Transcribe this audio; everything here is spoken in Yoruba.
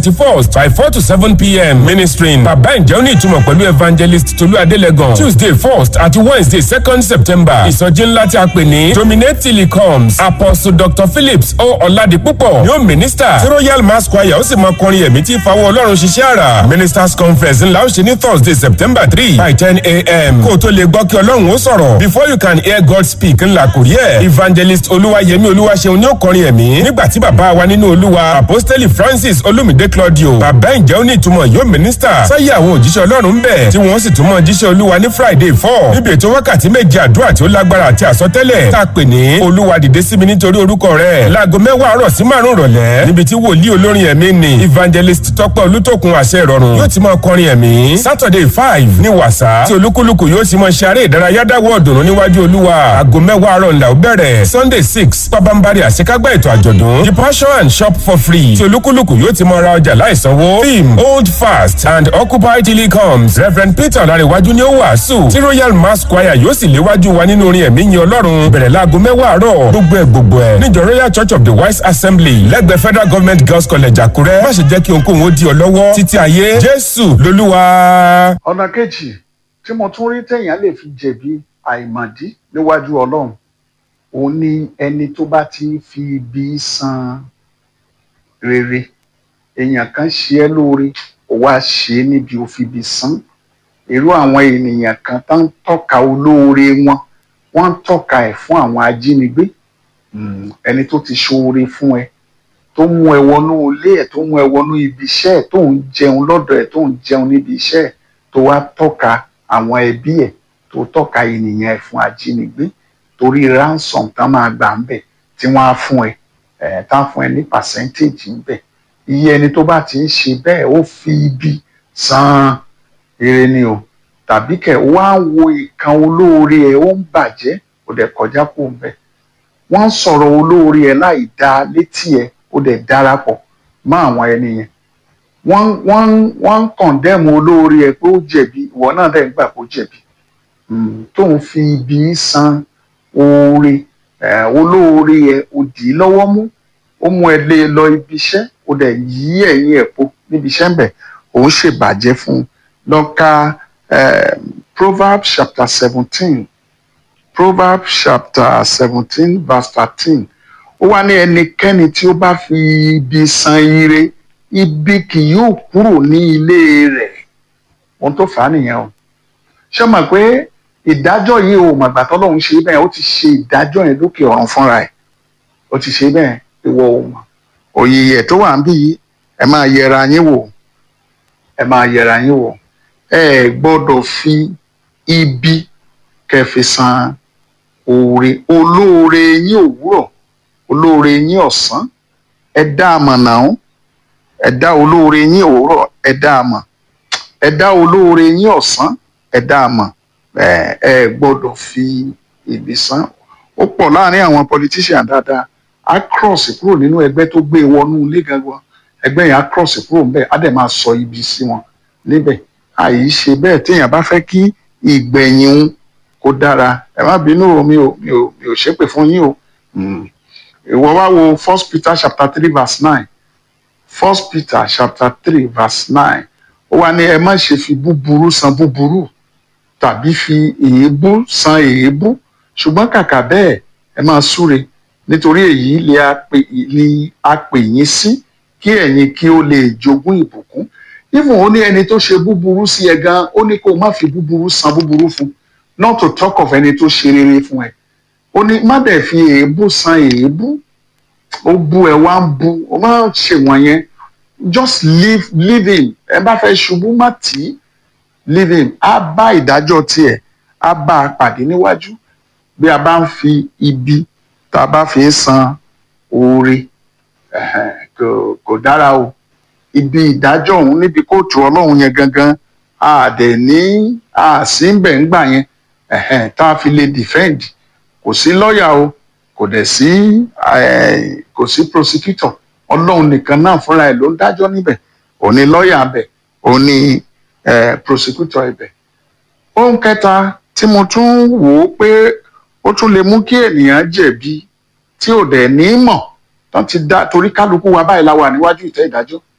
first by four to seven pm ministering bàbá ǹjẹ́ ó ní ìtumọ̀ pẹ̀lú evangelist tolú adélẹ́gàn tuesday first àti wednesday second september ìsọjí ńlá tí a pè ní dominate till he comes apostle dr phillips o ọ̀làdìpúpọ̀ yóò minister tí royal mass choir ó sì máa kọrin ẹ̀mí tí ìfawọ́ ọlọ́run ṣiṣẹ́ àrà ministers conference ńlá ó ṣe ní thursday september three by ten am kó o tó lè gbọ́ kí ọlọ́run ó sọ̀rọ̀ before you can hear god speak ńlá kò rí ẹ̀ evangelist olúwayẹmí olúwaṣeun ní ó kọrin ẹ̀mí nígbà tí bàbá wa nínú olúwa apostoli francis olumide claudio bàbá ǹjẹ́ ó ní ìtumọ̀ yóò minister sáyé àwọn òjíṣẹ́ ọlọ́run ń bẹ̀ tí wọ́n sì tún mọ jíṣẹ́ olúwa ní friday four níbi ètò wákàtí méje àdúrà tí ó lágbára àti àsọtẹ́lẹ̀ tá a pè ní olúwa dìde sí mi nítorí orúkọ rẹ̀ láago mẹ́wàá àárọ̀ sí márùn-ún rọ̀lẹ́ níbi tí wòlíì olórin ẹ̀mí ni evangelist tọ́pẹ́ olútòkun àṣẹ ìrọ̀rùn yóò ti máa kọrin ẹ̀mí saturday five ní wàsá tí olúkúlùkù yóò sì máa ṣe eré ìdárayá dáwọ́ ọ̀dùnnú níwájú olúwa aago mẹ́wàá àárọ̀ ńlá ó bẹ̀rẹ̀ sunday six pabambari àṣekágbá ètò àjọ̀dún the passion and shop for free tí olúkúlùkù yóò ti máa ra ọjà láìsanwó theme hold fast and occupy till he comes reverend peter ọ̀làríwájú ni ó wàásù tí royal mass choir yóò sì léwájú wa nínú orin ẹ̀mí yin ọlọ́run bẹ̀rẹ̀ láago mẹ́wàá àárọ̀ gbogbo ẹ̀ gbogbo ẹ̀ níjọ royal church of the wise assembly lẹ́gbẹ̀ẹ́ federal government girls college àkúrẹ́ má ṣe jẹ́ kí ohunkóhun ó di ọ lọ́wọ́ títí ayé jésù lolúwa. ọ̀nà kejì tí mo tún rí téèyàn lè fi jẹ̀bi àìmọ̀dí níwájú ọlọ́run òun ni ẹni tó bá ti ń fi ibi san rere èèyàn kan ṣe ẹ́ lóore ó wá ṣe é níbi ó fi ibi san irú àwọn ènìyàn kan tó ń tọ́ka olóore wọn wọ́n ń tọ́ka ẹ̀ fún àwọn ajínigbé Mm, ẹni tó ti ṣoore fún ẹ tó mú ẹ wọnú ilé ẹ tó mú ẹ wọnú ibi iṣẹ́ ẹ tó ń jẹun lọ́dọ̀ ẹ tó ń jẹun níbi iṣẹ́ ẹ tó wá tọ́ka àwọn ẹbí ẹ tó tọ́ka ènìyàn ẹ fún ajínigbé torí ransom tán máa gbà ń bẹ̀ tí wọ́n á fún ẹ ẹ tán fún ẹ ní percentage ń bẹ̀ iye ẹni tó bá ti ń ṣe bẹ́ẹ̀ ó fi ibi san ire ni o tàbí kẹ̀ wá ń wo ìkan olóore ẹ ó ń bàjẹ́ ó dẹ̀ kọjá kó ń bẹ̀ wọ́n sọ̀rọ̀ olóore ẹ̀ láì dá létí ẹ̀ ó dẹ̀ darapọ̀ mọ́ àwọn ẹni yẹn wọ́n wọ́n wọ́n ń kọ̀ndẹ́mù olóore ẹ̀ pé ó jẹ̀bi ìwọ náà dẹ̀ ń gbà kó jẹ̀bi tó ń fi ibi san oore olóore ẹ̀ ó dì í lọ́wọ́ mú ó mú ẹ lé lọ ibi iṣẹ́ ó dẹ̀ yí ẹ̀yìn ẹ̀ po níbi iṣẹ́ ń bẹ̀ òun ṣèbàjẹ́ fún un lọ́ka Proverbs chapter seventeen Proverbs chapter seventeen verse thirteen ó wá ní ẹnikẹ́ni tí ó bá fi ibi san ire ibi kì yóò kúrò ní ilé rẹ̀ ohun tó fà á nìyẹn o ṣé o mọ̀ pé ìdájọ́ yìí o màgbà tọ́lọ́run ṣe bẹ́ẹ̀ ó ti ṣe ìdájọ́ yẹn lókè ọ̀run fúnra ẹ̀ ó ti ṣe bẹ́ẹ̀ ìwọ o mọ̀ òyìyẹ tó wà ń bí yìí ẹ máa yẹra yín wò ẹ máa yẹra yín wò ẹ gbọ́dọ̀ fi ibi kẹfì san oore olóore yín òwúrọ̀ olóore yín ọ̀sán ẹ dá a mọ̀ náà ẹ dá olóore yín òwúrọ̀ ẹ dá a mọ̀ ẹ dá olóore yín ọ̀sán ẹ dá a mọ̀ ẹ ẹ gbọ́dọ̀ fi ibi san ó pọ̀ láàrin àwọn politician dáadáa á cross kúrò nínú ẹgbẹ́ tó gbé wọnú ilé gangan ẹgbẹ́ yẹn á cross kúrò níbẹ̀ á dẹ̀ máa sọ ibi sí wọn níbẹ̀ àyè ṣe bẹ́ẹ̀ téèyàn bá fẹ́ kí ìgbẹ̀yìn òun kó dára ẹ má bínú o mi ò mi ò mi ò ṣépè fún yín o ìwọ wá wo first peter chapter three verse nine first peter chapter three verse nine ó wá ní ẹ má ṣe fi búburú san búburú tàbí fi èébú san èébú ṣùgbọ́n kàkà bẹ́ẹ̀ ẹ máa súre nítorí èyí lè a pè lè a pè yín sí kí ẹ̀yin kí ó lè jogún ìbùkún even ó ní ẹni tó ṣe búburú sí ẹ gan ó ní kó o má fi búburú san búburú fún not to talk of ẹni tó ṣe rere fún ẹ ó ní má dẹ̀ fi èébú san èébú ó bú ẹ wá ń bú ó má ṣe wọ̀nyẹn just leave leave him ẹ bá fẹ́ ṣubú má tì í leave him á bá ìdájọ́ tiẹ̀ á bá a pàdé níwájú bí a bá ń fi ibi tá a bá fi ń san oore kò kò dára o ibi ìdájọ́ òun níbi kóòtù ọlọ́run yẹn gangan a dẹ̀ ní a sí ń bẹ̀ ń gbà yẹn tá a fi lè defend kò sí lọ́ọ̀yà o kò dẹ̀ sí kò sí prosecutor ọlọ́run nìkan náà fúnra ẹ̀ ló ń dájọ́ níbẹ̀ òun ni lọ́ọ̀yà bẹ̀ òun ni prosecutor ibẹ̀. ohun kẹta tí mo tún wò ó pé ó tún lè mú kí ènìyàn jẹ̀bi tí ò dẹ̀ ní mọ̀ tán ti dá torí kálukú wa báyìí la wà níwájú ìtẹ́ ìdájọ́